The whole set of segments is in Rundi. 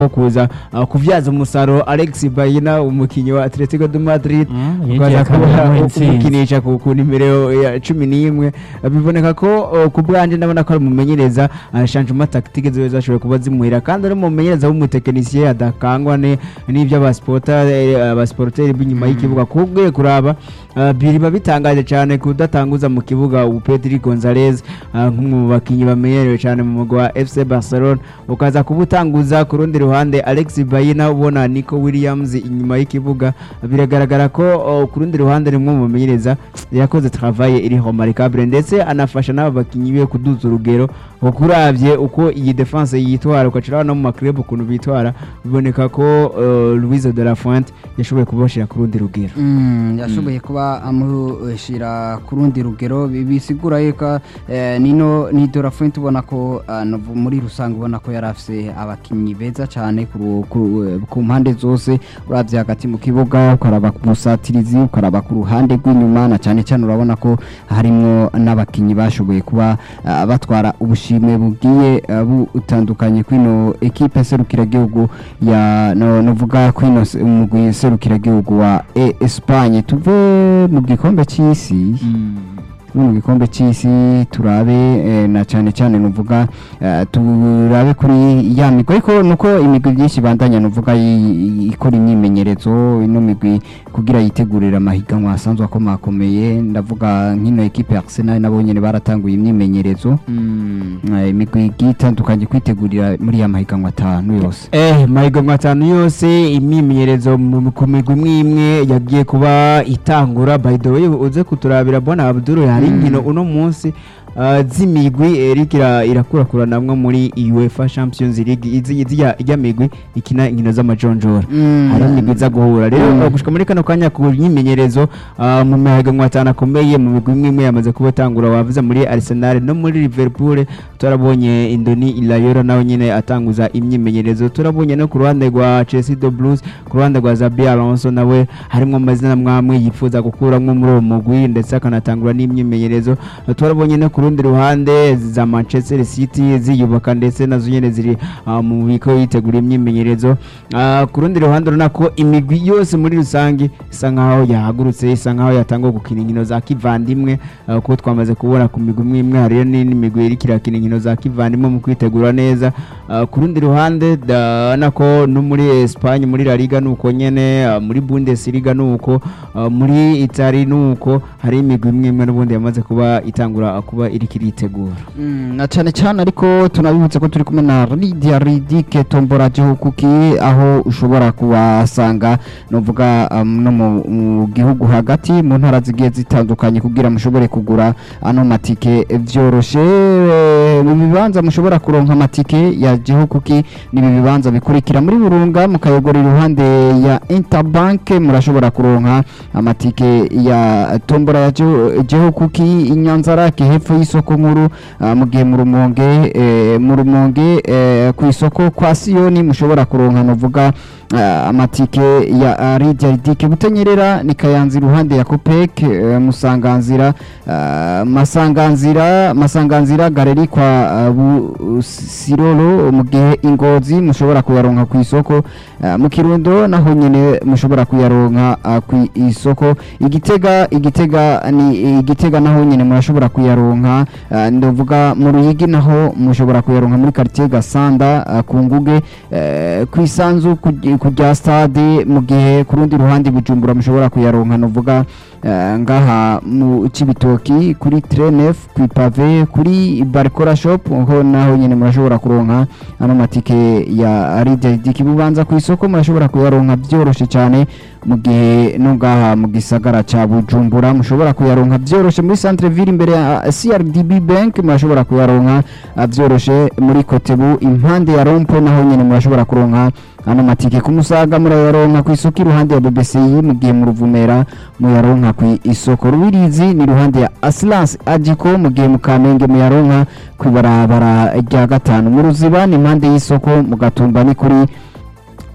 ko kuza uh, kuvyaza umusaruro Alex Bayina umukinyi wa Atletico de Madrid Mm, ukaza yinjiye kuba akabona intsinzi. umukinisha ku ku nimero ya cumi n'imwe Uh, biboneka ko uh, ku bwanje ndabona ko ari umumenyereza uh, changement tactique ziwe zashoboye kuba zimuhira kandi ari umumenyereza w'umutekinisiye adakangwa ne- n'ibyo abasporteri b'inyuma y'ikibuga kubwe kuraba uh, biriba bitangaje cyane kudatanguza mu kibuga ubu Pedri Gonzalez uh, nk'umwe mu bakinyi bamenyerewe cyane mu mugwa wa FC Barcelona ukaza kuba utanguza ku rundi ruhande Alex Bayina ubona Nico Williams inyuma y'ikibuga biragaragara ko uh, ku rundi ruhande rimwe mu bamenyereza yakoze travail iri remarquable ndetse anafasha n'aba bakinyi be kuduza urugero ukuravye uko iyi defense yitwara ukaciraho no mu maklub ukuntu bitwara biboneka ko uh, Luis de la Fuente yashoboye kubashira ku rundi rugero Mm, yashoboye kuba amushyira ku rundi rugero bi- bisigura yuko eh, nino ni Dorafint ubona ko ah, novu- muri rusange ubona ko yari afise abakinnyi beza cyane ku ru- ku eh, ku mpande zose uravye hagati mu kibuga ukaraba ku musatirizi ukaraba ku ruhande rw'inyuma na cyane cyane urabona ko harimwo n'abakinnyi bashoboye kuba ah, batwara ubushimwe bugiye ah, butandukanye kwino ekipe serukiragihugu ya no novuga kwino se- umugwi serukiragihugu wa e Espagne tuve mu gikombe cy'isi tuve mu gikombe cy'isi turabe eh, na cyane cyane nuvuga eh, turabe kuri ya migwi ariko nuko imigwi myinshi bandanya nuvuga yi- ikora imyimenyerezo ino migwi kugira yitegurire amahiganwa asanzwe akomakomeye ndavuga nk'ino ekipe ya Arsenal nabo nyene baratanguye imyimenyerezo Eh, imigwi igiye itandukanye kwitegurira muri ya mahiganwa atanu yose Eh, mahiganwa atanu yose imyimenyerezo mu- ku migwi imwe imwe yagiye kuba itangura by the way uze kuturabira bona Abdul hari Mm. inkino uno munsi uh, z'imigwi Eric ira- irakurakuranamwo muri UEFA Champions League izi izijya ijya migwi ikina inkino z'amajonjora hari imigwi iza guhura rero Mm. uh, gushika muri kano kanya ku myimenyerezo uh, mu mahiganwa atanu akomeye mu migwi imwe imwe yamaze kuba atangura wavuze muri Arsenal no muri Liverpool turabonye Indoni Ilayora nawe nyine atanguza imyimenyerezo turabonye no ku ruhande rwa Chelsea the Blues ku ruhande rwa Zabi Alonso nawe harimo amazina mwamwe yifuza gukuramwo muri uwo mugwi ndetse akanatangura n'imyimenyerezo turabonye no ku rundi ruhande za Manchester City ziyubaka ndetse nazo nyene ziri uh, mu biko yitegura imyimenyerezo uh, ku rundi ruhande urabona ko imigwi yose muri rusange isa nkaho yahagurutse isa nkaho yatangwa gukina inkino za kivandimwe uh, kuko twamaze kubona ku migwi imwe imwe hariyo n'indi migwi iriko irakina inkino za kivandimwe mu kwitegura neza uh, ku rundi ruhande ndabona ko no muri Espagne muri La Liga nuko nyene uh, muri Bundesliga nuko uh, muri Italy nuko hari imigwi imwe imwe n'ubundi yamaze kuba itangura uh, kuba iriko iritegura Mm, na cyane cyane ariko tunabibutse ko turi kumwe na Lydia Ridike Tombora Gihukuki aho ushobora kubasanga novuga um, no mu, mu gihugu hagati mu ntara zigiye zitandukanye kugira mushobore kugura ano matike vyoroshe Eh, mu bibanza mushobora kuronka amatike ya Gihukuki ni ibi bibanza bikurikira muri Burunga mukayogora iruhande ya Interbank murashobora kuronka amatike ya Tombora ya Gihu- Gihukuki inyanzarake hepfo y'isoko nkuru ah, mu gihe mu rumonge eh, mu rumonge eh, ku isoko kwa Siyoni mushobora kuronka novuga ah, amatike ya ah, Lydia Ridike Butanyerera ni Kayanza iruhande ya Copec eh, Musanganzira ah, Masanganzira Masanganzira galeri kwa ah, Busirolo mu gihe Ingozi mushobora kuyaronka ku isoko ah, mu Kirundo naho nyene mushobora kuyaronka ah, ku isoko Igitega Igitega ni Igitega naho nyene murashobora kuyaronka ah, ndavuga mu Ruyigi naho mushobora kuyaronka muri quartier Gasanda ah, ku Nguge eh, ku isanzu ku- ku rya stade mu gihe ku rundi ruhande Bujumbura mushobora kuyaronka novuga eh, ngaha mu Cibitoki kuri Trenef ku Pave kuri Barcora Shop ho naho nyene murashobora kuronka ano matike ya Lydia Dikibubanza ku isoko murashobora kuyaronka byoroshe cyane mu gihe no ngaha mu gisagara ca Bujumbura mushobora kuyaronka byoroshe muri centre ville imbere ya CRDB Bank murashobora kuyaronka ah, byoroshe muri Kotebu impande ya Rompo naho nyene murashobora kuronka ano matike ku Musaga murayaronka ku isoko iruhande ya BBCI mu gihe mu Ruvumera muyaronka ku isoko Rubirizi ni iruhande ya Assurance Agiko mu gihe mu Kamenge muyaronka ku ibarabara rya gatanu mu Ruziba ni impande y'isoko mu Gatumba ni kuri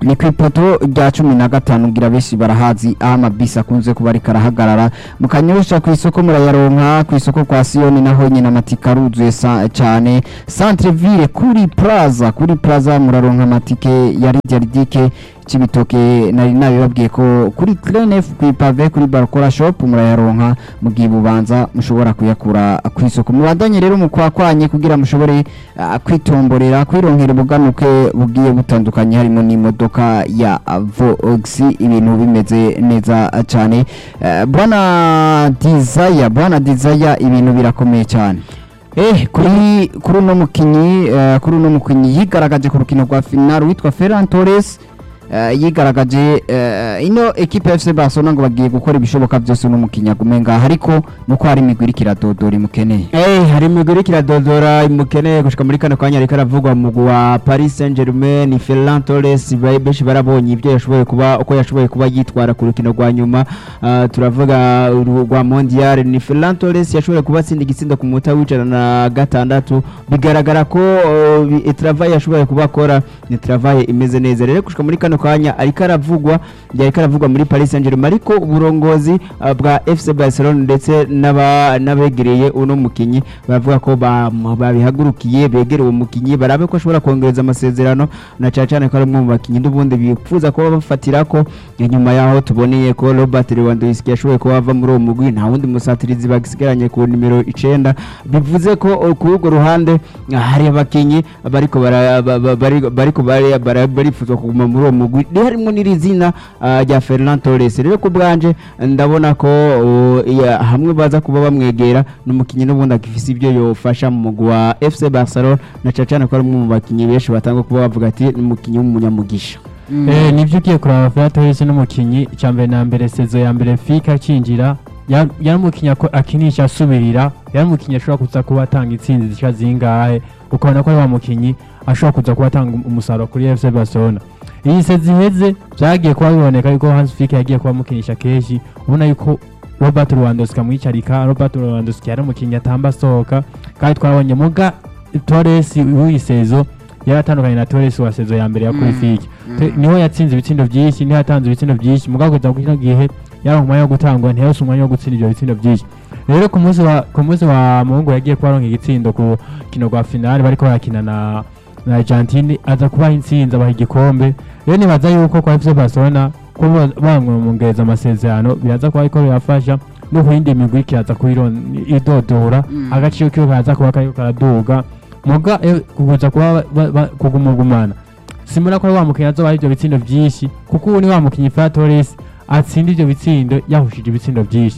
ni ku ipoto rya cumi na gatanu ngira benshi barahazi aho amabisi akunze kuba ariko arahagarara mukanyosha ku isoko murayaronka ku isoko kwa siyoni naho nyine amatike aruzuye sa- cyane centre ville kuri plaza kuri plaza muraronka amatike ya ridiaridike cibitoke nari nabibabwiye ko kuri clenef ku ipave kuri barcora shop murayaronka mugihe bubanza mushobora kuyakura ku isoko mubandanye rero mukwakwanye kugira mushobore ah, kwitomborera kwironkera ubuganuke bugiye butandukanye harimo n'imodoka ya Vox ibintu bimeze neza cyane Eh, bwana Desire bwana Desire ibintu birakomeye cyane Eh, kuri kuri uno mukinyi eh, kuri uno mukinyi yigaragaje ku rukino rwa final witwa Ferran Torres eh, yigaragaje eh, ino ekipe ya FC Barcelona ngo bagiye gukora ibishoboka byose uno mukinyi agume ngaha ariko nuko hari imigwi iriko iradodora imukeneye Eh, hari imigwi iriko iradodora imukeneye gushika muri kano kanya ariko aravugwa mu mugwi wa Paris Saint-Germain Ferran Torres ba- benshi barabonye ibyo yashoboye kuba uko yashoboye kuba yitwara ku rukino rwa nyuma Ah, turavuga uru- rwa Mondial ni Ferran Torres yashoboye kuba atsinda igitsindo ku munota w'ijana na gatandatu bigaragara ko oh, bi- travail yashoboye kuba akora ni travail imeze neza rero gushika muri kano kanya ariko aravugwa ariko aravugwa muri Paris Saint-Germain ariko uburongozi ah, bwa FC Barcelona ndetse n'aba- n'abegereye uno mukinyi baravuga ko ba- babihagurukiye begereye uwo mukinyi barabe ko ashobora kongereza amasezerano na cyane cyane ko ari umwe mu bakinyi n'ubundi bifuza kuba bafatira ko nyuma yaho tuboneye ko Robert Lewandowski yashoboye kuba ava muri uwo mugwi nta wundi musatirizi bagisigaranye ku nimero icenda bivuze ko uh, kuri urwo ruhande ah, hari abakinyi bariko bara- ba- ba- bari- bariko bari- bara- barifuzwa kuguma muri uwo mugwi rero harimo n'iri zina ah, rya Ferran Torres rero ku bwanje ndabona ko uh, ya- hamwe baza kuba bamwegera n'umukinyi n'ubundi agifise ibyo yofasha mu mugwi wa FC Barcelona na cyane cyane ko ari umwe mu bakinyi benshi batanga kuba bavuga ati ni umukinyi w'umunyamugisha Eh, nibyo ugiye kuraba Ferran Torres n'umukinyi icya mbere na mbere sezo ya mbere fika akinjira ya- yari umukinyi ako- akinisha asubirira yari umukinyi ashobora kuza kuba atanga intsinzi zishika zingahe ukabona ko ari wa mukinyi ashobora kuza kuba atanga um- umusaruro kuri FC Barcelona iyi sezo iheze byagiye kuba biboneka yuko Hans Flick yagiye kuba amukinisha kenshi ubona yuko Robert Lewandowski amwicarika Robert Lewandowski yari umukinyi atamba asohoka kandi twabonye muga Torres w'iyi sezo yari atandukanye na Torres wa sezo ya mbere ya kuri Mm. Flick Te- niho yatsinze ibitsindo byinshi niho yatanze ibitsindo byinshi mugabo kugeza kuri kino gihe yaronka umwanya wo gutangwa ntiyarose umwanya wo gutsinda ibyo bitsindo byinshi rero ku munsi wa ku munsi wa muhungu yagiye kuba aronka igitsindo ku kino rwa finale bariko barakina na na Argentine aza kubaha intsinzi abaha igikombe rero nibaza yuko kwa FC Barcelona kuba bamwongereza amasezerano biraza kuba ariko birafasha no ku yindi migwi kiraza kuyiron- idodora Mm. agaciro kiwe kaza kuba kariko karaduga muga eh, kuza kuba ba- ba- kugumugumana simura ko ari wa mukinnyi azoba ibyo bitsindo byinshi kuko ubu ni wa mukinnyi Ferran Torres atsinda ibyo bitsindo yahushije ibitsindo byinshi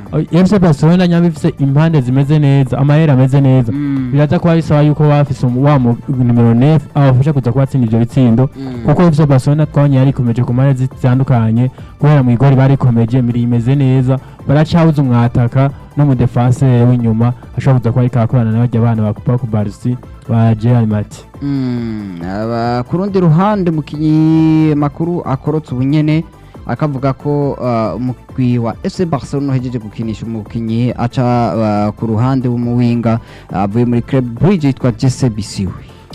FC Barcelona nyamba ifise impande zimeze neza amahera ameze neza biraza kuba bisaba yuko bafise umu- wa mu- numero 9 abafasha kuza kuba atsinda ibyo bitsindo kuko FC Barcelona twabonye yarikomeje ku mpande zitandukanye guhera mu igori barikomeje miri imeze neza baracabuza umwataka no mu defense w'inyuma ashobora kuza kuba ariko arakorana n'abajya abana ba Kupa ku Barca ba Real Madrid Mm, aba- ku rundi ruhande mukinyi makuru akorotse ubunyene akavuga ko uh, umugwi wa FC Barcelona uhejeje gukinisha umukinyi aca uh, ku ruhande w'umuwinga avuye muri Club Brugge yitwa Jesse Bisiwe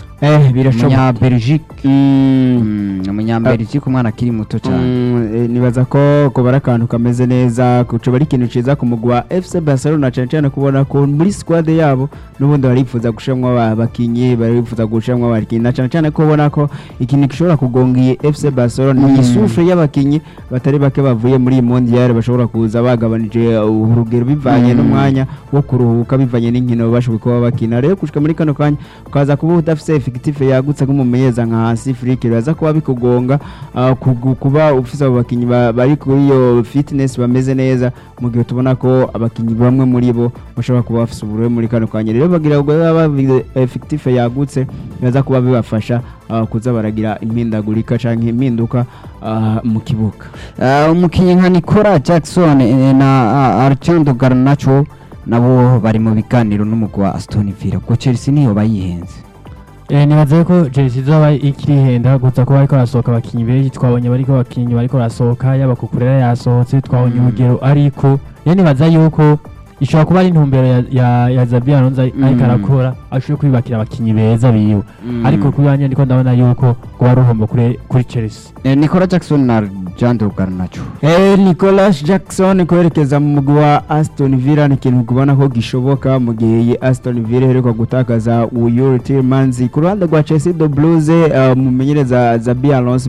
eh birashoboka umunya Belgique Mm. Mm, umunya Belgique umwana akiri muto cyane Mm, eh, nibaza ko kuba ari akantu kameze neza kucoba ari ikintu ciza ku mugwi wa FC Barcelona cyane cyane kubona ko muri squad yabo n'ubundi barifuza gushamwa aba- abakinyi barifuza gushamwa abakinyi na cyane cyane ko ubona ko ikintu gishobora kugonga iyi FC Barcelona Mm. ni isufre y'abakinyi batari bake bavuye muri iyi mondial bashobora kuza bagabanije uh, urugero bivanye Mm. n'umwanya wo kuruhuka bivanye n'inkino bashoboye kuba bakina rero gushika muri kano kanya ukaza kuba udafise effective yagutse nk'umumenyeza nka hasi Flick biraza kuba bikugonga ah, kugu- kuba ufise abo bakinyi ba- bari kuri iyo fitness bameze neza mu gihe tubona ko abakinyi bamwe muri bo bashobora kuba bafise ubururu muri kano kanya rero bagira ngo baba effective yagutse biraza kuba bibafasha ah, kuza baragira impindagurika canke impinduka ah, mu kibuga Uh, umukinyi nka Nicola Jackson eh, na uh, Archando Garnacho nabo bari mu biganiro n'umugwi wa Aston Villa ko Chelsea niyo bayihenze Eh, nibaza ko Chelsea izoba ikiri henda gusa ko bariko barasohoka abakinyi benshi twabonye bariko abakinyi bariko barasohoka yaba kukurera yasohotse twabonye Mm. urugero ariko rero nibaza yuko ishobora kuba ari intumbero ya, ya, ya Zabi Alonso ariko Mm. arakora ashobora kwibakira abakinyi beza biwe Mm. ariko kuri wanjye ndiko ndabona yuko kuba ari uhombo kuri kuri Chelsea Eh, Nicola Jackson na Jean de Garnacho Eh, Nicolas Jackson kwerekeza mu mugwi wa Aston Villa ni ikintu kubona ko gishoboka mu gihe iyi Aston Villa iheruka gutakaza Yuri Tielemans ku ruhande rwa Chelsea the Blues uh, mumenyereza Zabi Alonso